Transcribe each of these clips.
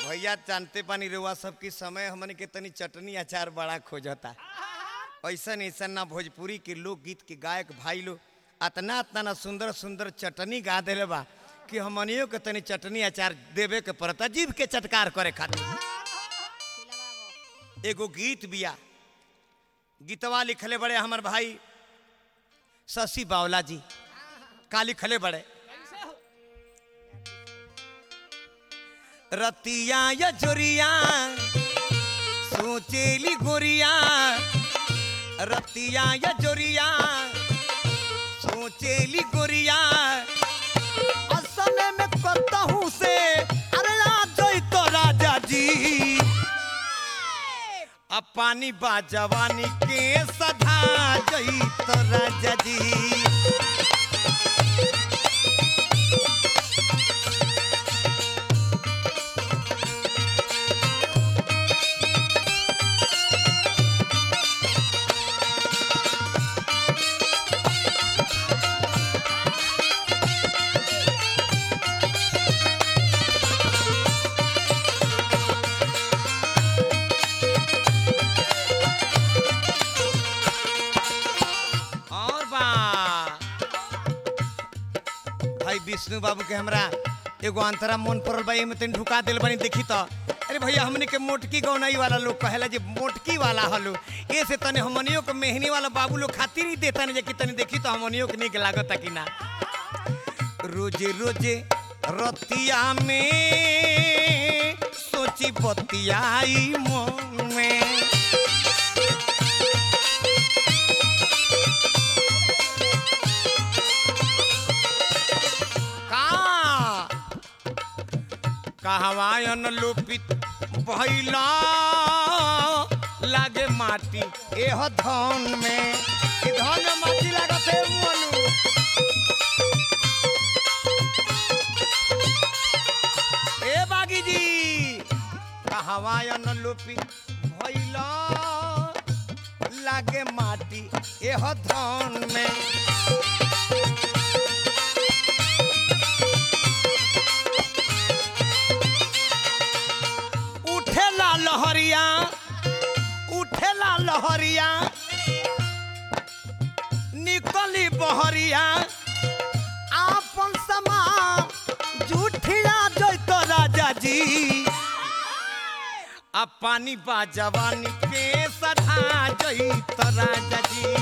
भैया जानते पानी रेवा सबकी समय हमन के तनी चटनी अचार बड़ा खोजता ऐसन ऐसन ना भोजपुरी के लोकगीत के गायक भाई लोग अतना अतना ना सुंदर सुंदर चटनी गा दिले बा कि हमनियों के तनी चटनी अचार देवे के पड़ता जीभ के चटकार करे खातिर एगो गीत बिया गीतवा लिखले बड़े हमर भाई शशि बावला जी का लिखले बड़े रतिया या जोरिया सोचेली गोरिया रतिया या जोरिया सोचेली गोरिया असने में कतहू से अरे आ जोई तो राजा जी अब पानी बा जवानी के सधा जई तो राजा जी और बा भाई विष्णु बाबू के हमरा एगो अंतरा मन पड़ल बा एमे तनी ढुका दिल बनी देखी तो अरे भैया हमनी के मोटकी गौनाई वाला लोग कहेला जे मोटकी वाला हलो ए से तने हमनियो के मेहनी वाला बाबू लोग खातिर ही देता नहीं जे कि तनी देखी तो हमनियो के निक लागता कि ना रोजे रोजे रतिया में सोची बतियाई मन में का कहवायन लोपित भैला लागे माटी एह धन में ई धन में माटी लागत है मनु ए बागी जी कहवायन लोपित भैला लागे माटी एह धन में उठेला लहरिया उठेला लहरिया निकली बहरिया आपन समा जूठिया जैतो राजा जी अब पानी बा जवानी के सधा जैतो राजा जी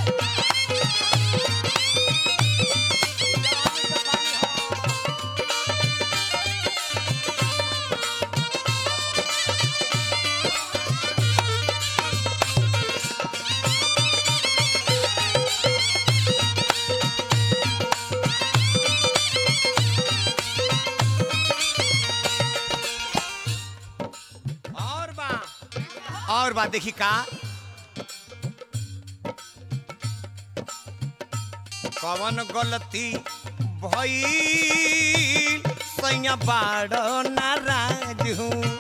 और बा और बा देखी का कवन गलती भई सैया बाड़ नाराज हूँ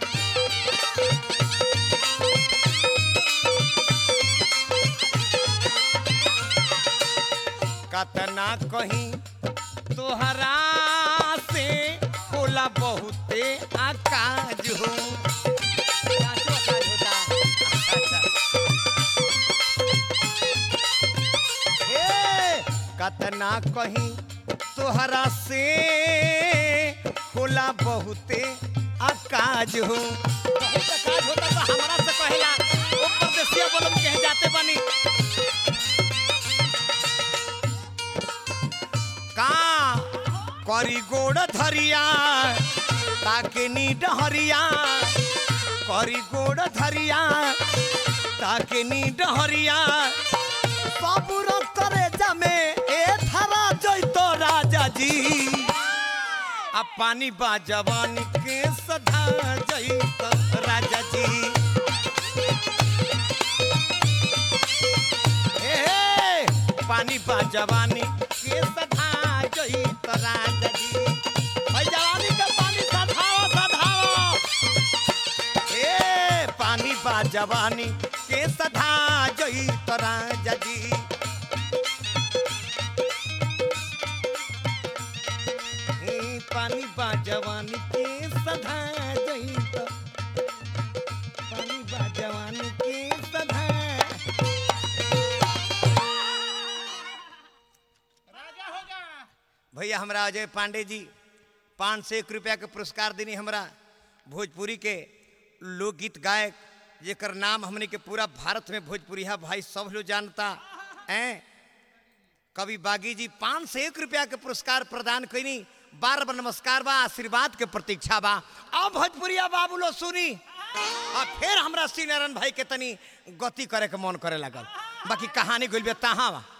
कतना कहीं तोहरा से होला बहुते आकाज हो काचो आकाज होता अच्छा हे कतना कहीं तोहरा से होला बहुते आकाज हो बहुत आकाज होता तो हमरा से कहेला ओ परदेसिया बोलम कहे जाते बनी का करी गोड़ धरिया ताके नी डहरिया करी गोड़ धरिया ताके नी डहरिया सबुर करे जमे ए धरा जैतो राजा जी आ पानी बा जवानी के सधा जैतो राजा जी ए हे, पानी बा जवानी के सधा जैतो राजा जी भाई जवानी का पानी सधाओ सधाओ ए पानी बा जवानी के सधा जई तोरा जजी ए पानी बा जवानी के सधा जई तो हमरा अजय पांडे जी पाँच सौ एक रुपया के पुरस्कार देनी हमरा भोजपुरी के लोकगीत गायक जेकर नाम हमने के पूरा भारत में भोजपुरिया भाई सब लोग जानता हैं कवि बागी जी पाँच सौ एक रुपया के पुरस्कार प्रदान कैनी बार बार नमस्कार बा आशीर्वाद के प्रतीक्षा बा अब भोजपुरिया बाबू लो सुनी और फिर हमरा श्री नारायण भाई के तनी गति करे के मन करे लगल बाकी कहानी गइल बे तहाँ बा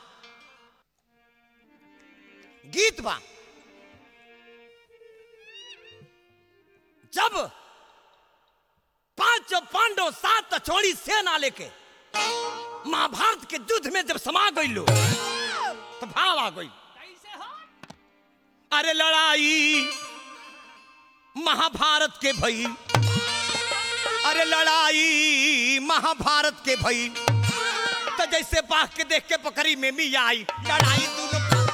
गीत बा जब पांच पांडव सात छोड़ी सेना लेके महाभारत के युद्ध में जब समा गई लो तो भाव आ गई कैसे हो अरे लड़ाई महाभारत के भई अरे लड़ाई महाभारत के भई तो जैसे बाघ के देख के पकड़ी में भी आई लड़ाई दोनों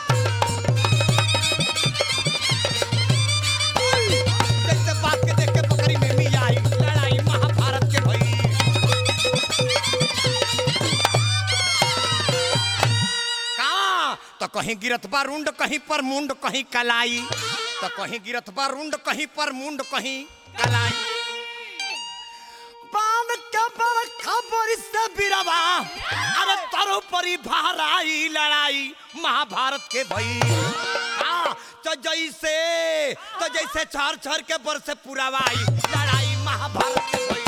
जैसे बाघ के देख के पकड़ी में भी आई लड़ाई महाभारत के भई का तो कहीं गिरत बा रुंड कहीं पर मुंड कहीं कलाई तो कहीं गिरत बा रुंड कहीं पर मुंड कहीं कलाई बाण के पर खबर से बिरवा अरे तरो परी भाराई लड़ाई महाभारत के भई हाँ तो जैसे तो जैसे छर छर के बर से पुरावाई लड़ाई महाभारत के भई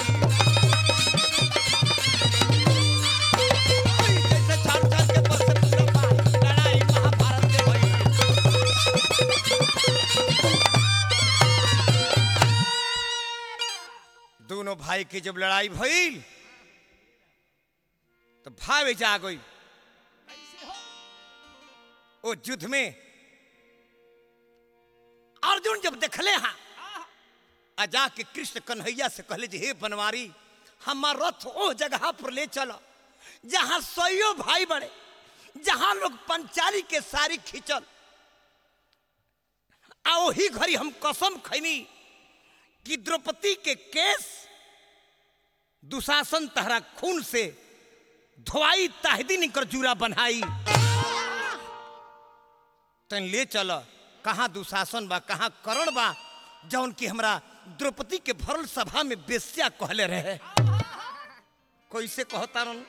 जैसे छर छर के बर से पुरावाई लड़ाई महाभारत के भई दोनों भाई की जब लड़ाई भई तो भावे जा गई कैसे हो वो युद्ध में अर्जुन जब देखले हाँ आ जाके कृष्ण कन्हैया से कहले जे हे बनवारी हमार रथ ओ जगह पर ले चलो जहां सैयो भाई बड़े जहां लोग पंचाली के सारी खींचल आ वही घड़ी हम कसम खैनी कि द्रौपदी के केस दुशासन तहरा खून से धोआई ताहदी निकर जूरा बनाई तन ले चल कहाँ दुशासन बा कहाँ करण बा जौन की हमरा द्रौपदी के भरल सभा में बेस्या कहले रहे कैसे कहता रन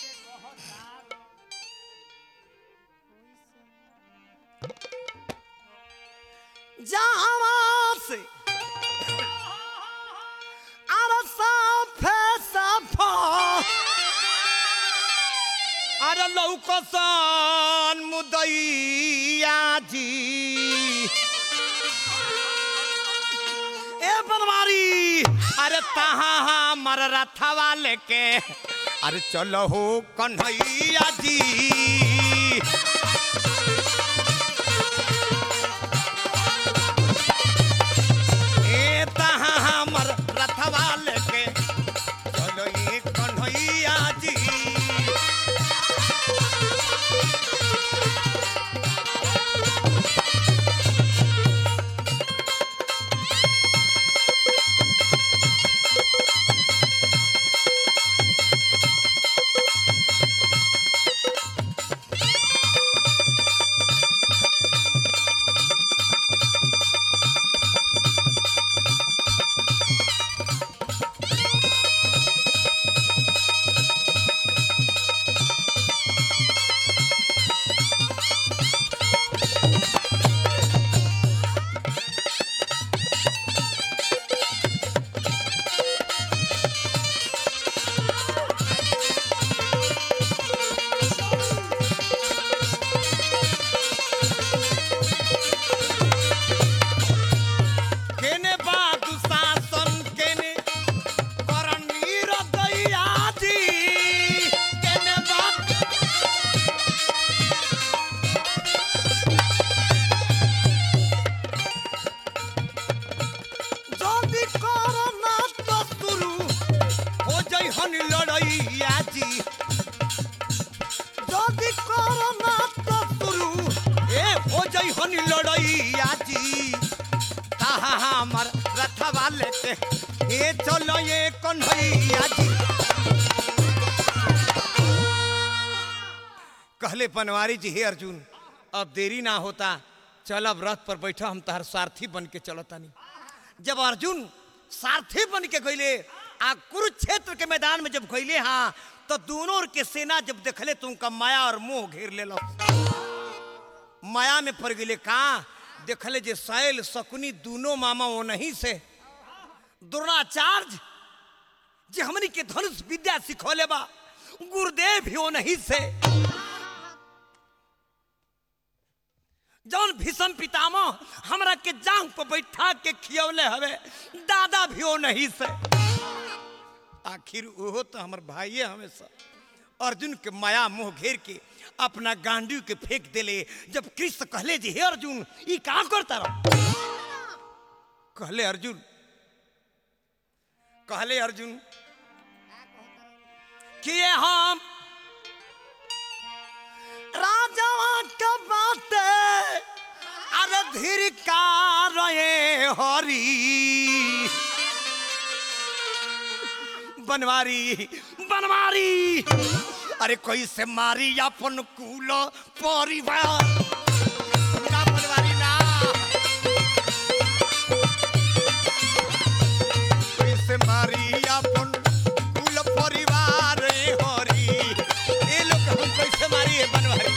जहाँ से अरे साफे साफा अरे लौकसन मुदैया जी ए बनवारी अरे तहाँ हमर रथवा लेके अरे चलो हो कन्हैया जी ए तहाँ हमर रथवा लेके चलो ये कन्हैया जी केने बादु शासन केने करनी रदैया जी केने बादु जल्दी करो ना तो शुरू हो जाई हन लड़ैया जी जल्दी करो ना तो शुरू ए हो जाई हन लड़ैया जी ताहा हमर रथवा लेते ए चलो ये कन्हैया जी कहले बनवारी जी हे अर्जुन अब देरी ना होता चल अब रथ पर बैठा हम तहर सारथी बन के चलो तानी जब अर्जुन सारथी बन के गईले आ कुरुक्षेत्र के मैदान में जब गईले हाँ तो दोनों ओर के सेना जब देखले तो उनका माया और मोह घेर ले माया में पड़ गए कहाँ देखले जे शैल शकुनी दोनों मामा वो नहीं से द्रोणाचार्य जे हमनी के धनुष विद्या सिखौले बा गुरुदेव भी वो नहीं से जौन भीषम पितामह हमरा के जांग पर बैठा के खियौले हवे दादा भी वो नहीं से आखिर ओहो तो हमर भाइये हमेशा अर्जुन के माया मोह घेर के अपना गांडी के फेंक देले जब कृष्ण कहले जे हे अर्जुन ई का करता रहो कहले अर्जुन कहले अर्जुन कि ये हम राजा का बात अरे धीर का रहे हरी बनवारी बनवारी अरे कोई से मारी अपन कुल परिवार ना बनवारी ना कोई से मारी अपन कुल परिवार रे हरी ये लोग हम कैसे मारी है बनवारी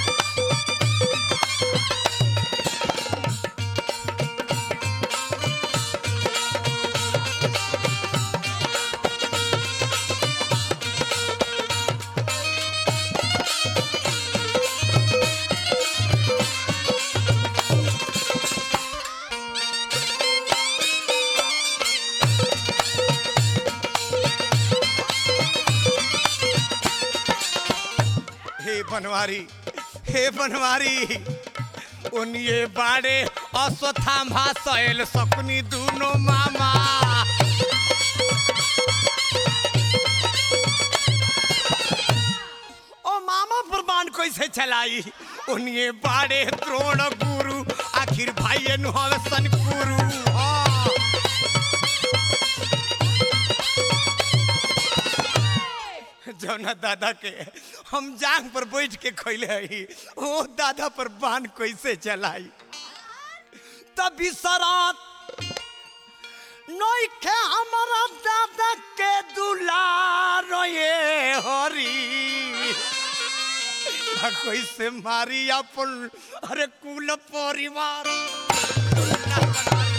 हे बनवारी हे बनवारी उनिए बाड़े अश्वत्थामा सैल सपनी दूनो मामा ओ मामा पर बाण कैसे चलाई उनिए बाड़े द्रोण गुरु आखिर भाई नुहवे सन गुरु हाँ। जौना दादा के हम जांग पर बैठ के खैले हई ओ दादा पर बाण कैसे चलाई तभी सरात नई के हमारा दादा के दुलार ये हरी आ कैसे मारी अपन अरे कुल परिवार ना बनवारी।